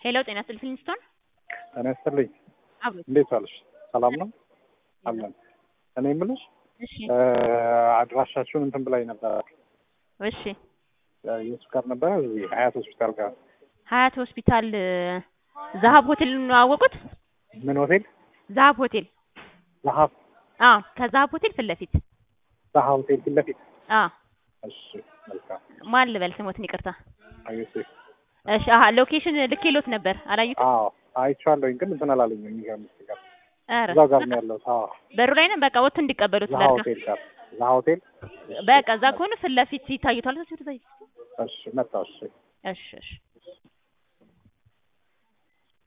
ሄሎ ጤና ይስጥልኝ ፊልሚስቶን ጤና ይስጥልኝ። አብሮት እንዴት ዋልሽ? ሰላም ነው አለን። እኔ የምልሽ እሺ አድራሻችሁን እንትን ብላኝ ነበረ። እሺ የሱ ጋር ነበረ እዚህ ሀያት ሆስፒታል ጋር ሀያት ሆስፒታል ዛሀብ ሆቴል ነው ያወቁት? ምን ሆቴል? ዛሀብ ሆቴል ዛሀብ አዎ ከዛሀብ ሆቴል ፊት ለፊት ዛሀ ሆቴል ፊት ለፊት። አዎ እሺ መልካም። ማን ልበል ስሞትን ይቅርታ አዩሴፍ እሺ አሀ ሎኬሽን ልኬሎት ነበር አላዩትም አዎ አይቼዋለሁኝ፣ ግን እንትን አላለኝም። የሚገርምሽ ጋር ኧረ እዛው ጋር ነው ያለሁት። አዎ በሩ ላይ ነው በቃ ወጥቶ እንዲቀበሉት ዛሀ ላድርጋ ሆቴል ጋር ዛሀ ሆቴል። በቃ እዛ ከሆነ ፊት ለፊት ይታዩታል እሺ መጣሁ። እሺ እሺ እሺ